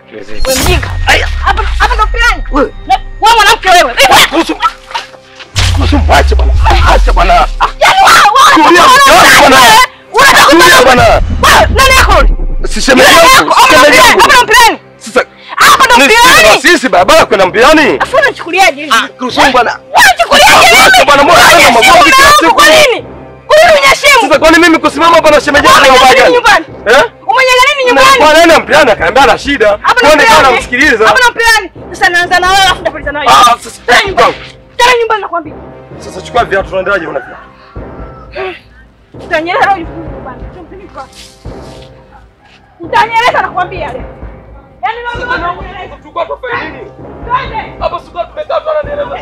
Wewe mjinga. Hapa hapa ndo mpirani. Wewe. Na- Wewe mwanamke wewe. Wewe. Kuhusu kuhusu mwache bwana. Acha bwana. Yaani wewe Tulia, wewe bwana. unataka Tulia bwana. Wewe nani yako? Si shemeji Nani yangu. yako? si Hapa ndo shemeji mpirani. yangu. Hapa ndo mpirani. Sasa Hapa ndo ni sisi na mpirani. sisi barabara kwenda mpiani. Afu unachukuliaje hivi? Ah, kuhusu bwana. Wewe unachukuliaje Acha hivi? bwana, mbona Wewe haya unyeshimu magomvi kila mume wangu, siku? Kwa nini? Kwa nini unyeshimu? Sasa kwani mimi kusimama hapa na shemeji yangu Umenyaga na nini gani? nyumbani? Eh? Umenyaga nini Na nyumbani? kwa nini mpiani akaambia ana shida. Hapa ndo Kwa nini kana mpirani. namsikiliza? Hapa ndo mpirani. Sasa naanza na wewe alafu ndapita na wewe. Ah, sasa Tena nyumbani. Tena nyumbani nakwambia. Sasa chukua viatu tunaendaje una viatu? Utanyeleza leo jifunze nyumbani. Sio mpini kwa. Utanyeleza nakwambia leo. Yaani leo utanyeleza. Chukua tofauti nini? Twende. Hapa sikuwa tumekaa tu ananieleza.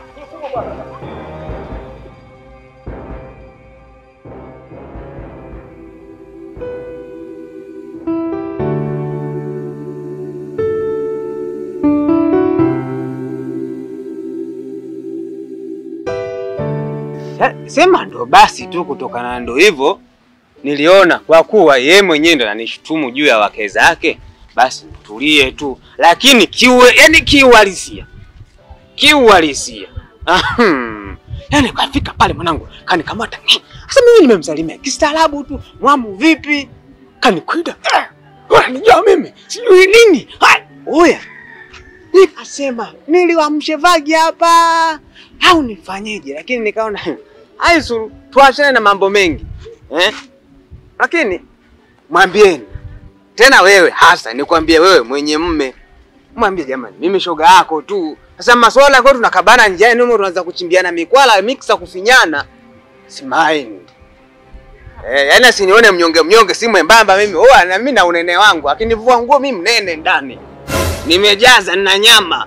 Sa- Sema ndo basi tu, kutokana na ndo hivyo niliona kwa kuwa yeye mwenyewe ndo ananishutumu juu ya wake zake, basi tulie tu, lakini kiwe, yani kiuhalisia, kiuhalisia Ahem. yani kafika pale mwanangu kanikamata, sasa mimi nimemsalimia kistaarabu tu, mwamu vipi, kanikwida unanijua mimi sijui nini Hai, oya nikasema niliwamshe vagi hapa au nifanyeje, lakini nikaona aisuru, tuachane na mambo mengi eh? Lakini mwambieni tena wewe hasa, nikwambie wewe mwenye mme, mwambie jamani, mimi shoga yako tu. Sasa maswala kwa tunakabana njiani humo, tunaanza kuchimbiana mikwala miksa kufinyana, si mind eh, yani asinione mnyonge mnyonge, si mwembamba mimi. Oh, na mimi na unene wangu, akinivua nguo mimi mnene ndani, nimejaza nina nyama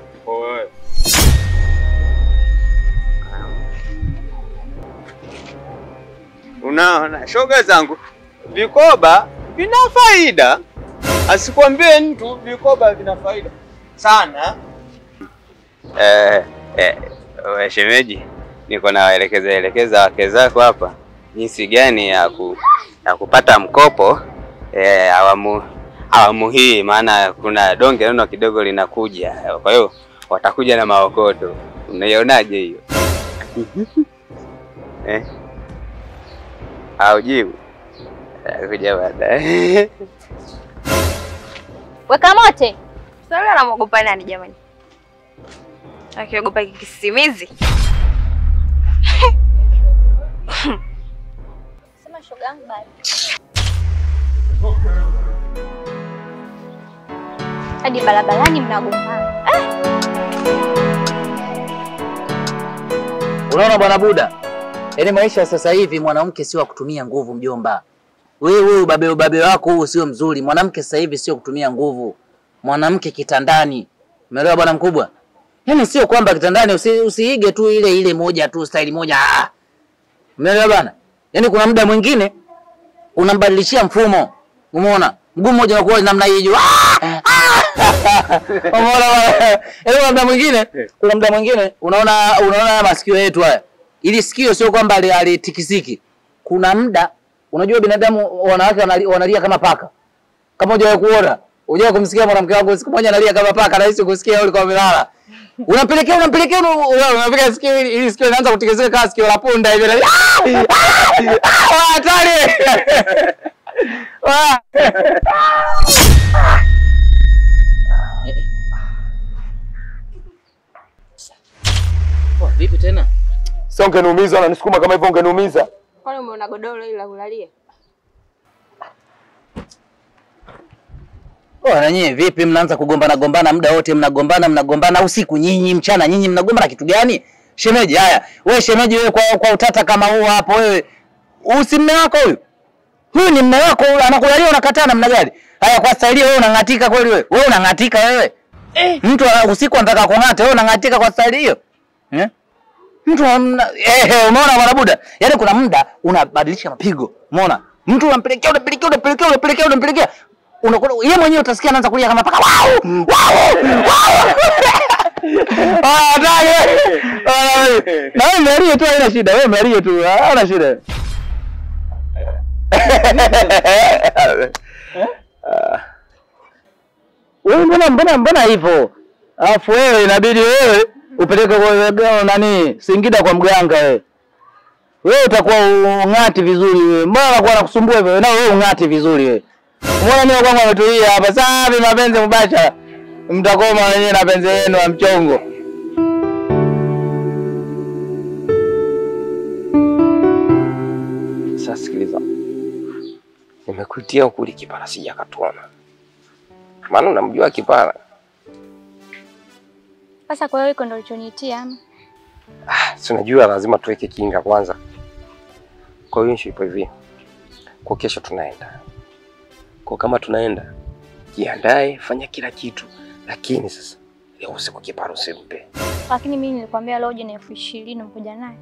Unaona, shoga zangu, vikoba vina faida, asikwambie mtu vikoba vina faida sana. Eh, eh, we shemeji, niko nawaelekeza elekeza wake zako hapa jinsi gani ya, ku, ya kupata mkopo eh, awamu awamu hii, maana kuna donge nono kidogo linakuja, kwa hiyo watakuja na maokoto. Unaionaje hiyo eh? Aujibu kuja baadaye. Weka mote. Sasa yule anamwogopa nani jamani? Akiogopa kisimizi. Sema shoga yangu bado. Hadi barabarani mnagombana. Unaona bwana Buda, yaani maisha ya sasa hivi mwanamke sio wa kutumia nguvu mjomba. Wewe ubabe ubabe wako huu sio mzuri. Mwanamke sasa hivi sio kutumia nguvu. Mwanamke kitandani. Umeelewa bwana mkubwa? Yaani sio kwamba kitandani usi, usiige tu ile ile moja tu staili moja. Ah. Umeelewa bwana? Yaani kuna muda mwingine unambadilishia mfumo. Umeona? Mguu mmoja unakuwa namna hii juu. Ah! Umeona bwana? Yaani kuna muda mwingine, kuna muda mwingine unaona unaona haya masikio yetu haya. Ili sikio sio kwamba ali- alitikisiki. Kuna muda unajua binadamu wanawake wanali- wanalia kama paka. Kama hujawahi kuona, hujawahi kumsikia mwanamke wako siku moja analia kama paka, rahisi kusikia ulikuwa umelala. Unampelekea unampelekea una- una- unapeleka sikio ili ili sikio linaanza kutikisika kama sikio la punda hivi. Ah! Ah! Ah! Hatari. Ah! Oh, vipi tena? Sasa ungeniumiza unanisukuma kama hivyo ungeniumiza. Kwani umeona godoro hili la kulalia? Oh, na nyinyi vipi mnaanza kugombana gombana muda wote mnagombana mnagombana usiku nyinyi mchana nyinyi mnagombana kitu gani? Shemeji haya, wewe shemeji wewe kwa, kwa utata kama huu hapo wewe usi mme wako huyu. Huyu ni mme wako huyu, anakulalia unakataa namna gani? Haya kwa staili wewe unang'atika kweli wewe? Wewe unang'atika wewe? Eh. Mtu ana- usiku anataka kung'ata wewe unang'atika kwa staili hiyo? Eh? Mtu amna eh, eh, umeona bwana Buda? Yaani kuna muda unabadilisha mapigo. Umeona? Mtu unampelekea unampelekea unampelekea unampelekea unampelekea unakuwa yeye mwenyewe utasikia anaanza kulia kama paka. Wow! Wow! Wow! Ah, hatari. Ah, Na wewe mlalie tu haina shida. Wewe mlalie tu. Haina shida. Wewe mbona mbona mbona hivyo? Alafu wewe inabidi wewe upeleke kwa kwa nani Singida kwa mganga wewe. Wewe utakuwa ung'ati vizuri wewe. Mbona anakuwa anakusumbua hivyo? Na wewe ung'ati vizuri wewe. Mbona mimi kwangu ametulia hapa safi mapenzi mubashara. Mtakoma wenyewe na penzi yenu ya mchongo. Sasa sikiliza, nimekuitia huku ili kipara sijakatuona, maana unamjua kipara. Sasa kwa hiyo iko ndo ulichoniitia ama? Ah, si unajua lazima tuweke kinga kwanza. Kwa hiyo issue ipo hivi, kwa kesho tunaenda, kwa kama tunaenda, jiandae, fanya kila kitu, lakini sasa leo usiku kipara usimpe. Lakini mimi nilikwambia leo uje na elfu ishirini mkuja naye.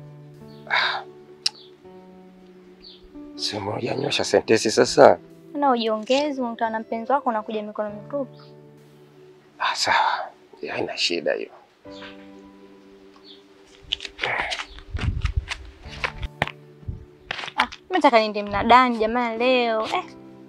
Si umejanyosha sentensi sasa. Na ujiongeze, unakutana na mpenzi wako unakuja mikono mitupu. Ah, sawa, haina shida hiyo. Ah, mimi nataka niende mnadani jamani leo. Eh.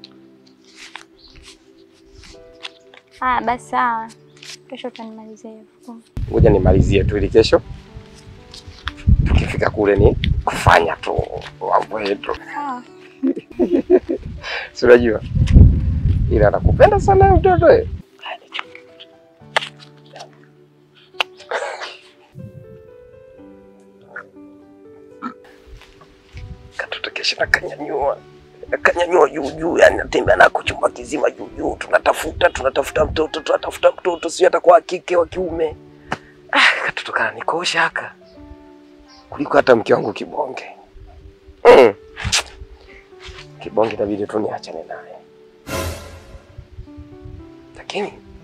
Ah, basi sawa. Kesho utanimalizia elfu kumi. Ngoja nimalizie tu ili kesho tukifika kule ni kufanya tu mambo yetu, Ah. si unajua, ila nakupenda sana huyo mtoto eh. Katoto kesho nakanyanyua nakanyanyua juu juu, yani natembea nako chumba kizima juu juu, tunatafuta tunatafuta mtoto tunatafuta mtoto, sio atakuwa wa kike wa kiume. Ah, katoto kana nikosha haka kuliko hata mke wangu Kibonge. Mm. Kibonge inabidi tu niachane naye, lakini